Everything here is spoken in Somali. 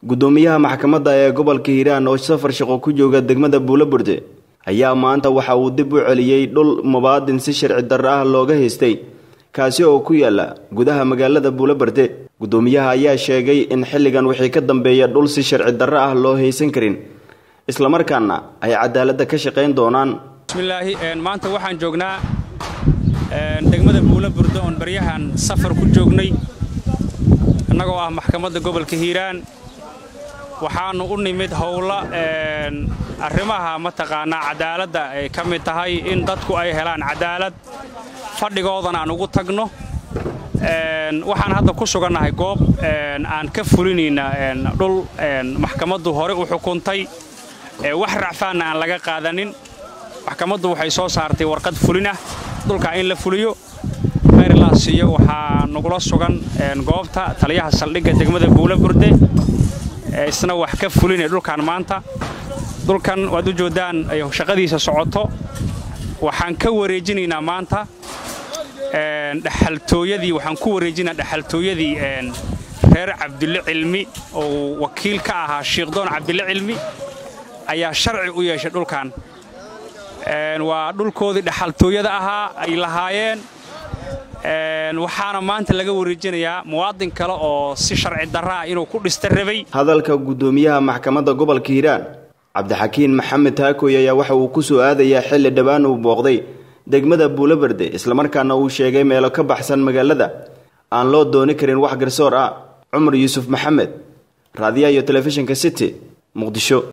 gudoomiyaha maxkamadda ee gobolka hiiraan oo safar shaqo ku jooga degmada buulaburde ayaa maanta waxa uu dib u celiyey dhul mubaadin si sharci darro ah looga haystay kaasi oo ku yaala gudaha magaalada buulaburde gudoomiyaha ayaa sheegay in xilligan wixii ka dambeeya dhul si sharci darro ah loo haysan karin islamarkaana ay cadaaladda ka shaqayn doonaan bismillaahi maanta waxaan joognaa degmada buulaburde oon baryahan safar ku joognay annagoo ah maxkamadda gobolka hiiraan waxaannu u nimid howlo arrimaha mataqaanaa cadaaladda ay ka mid tahay in dadku ay helaan cadaalad fadhigoodan aan ugu tagno waxaan hadda ku sugannahay goob aan ka fulinayna dhul maxkamaddu hore u xukuntay wax racfaanna aan laga qaadanin maxkamaddu waxay soo saartay warqad fulin ah dhulkaa in la fuliyo mayrlaasiyo waxaa nagula sugan goobta taliyaha saldhigga degmada buulaburde isna wax ka fulinaya dhulkan maanta dhulkan waad u joodaan ay shaqadiisa socoto waxaan ka wareejinaynaa maanta dhexaltooyadii waxaan ku wareejinaa dhexaltooyadii reer cabdille cilmi oo wakiil ka ahaa shiikhdoon cabdille cilmi ayaa sharci u yeeshay dhulkan waa dhulkoodii dhexaltooyada ahaa ay lahaayeen waxaana maanta laga wareejinayaa muwaadin kale oo si sharci darra ah inuu ku dhista rabay hadalka gudoomiyaha maxkamadda gobolka hiiraan cabdixakiin maxamed taakoy ayaa waxa uu ku soo aadayaa xilli dhowaan uu booqday degmada buulaberde islamarkaana uu sheegay meelo ka baxsan magaalada aan loo dooni karin wax garsoor ah cumar yuusuf maxamed raadiyaha iyo telefishinka city muqdisho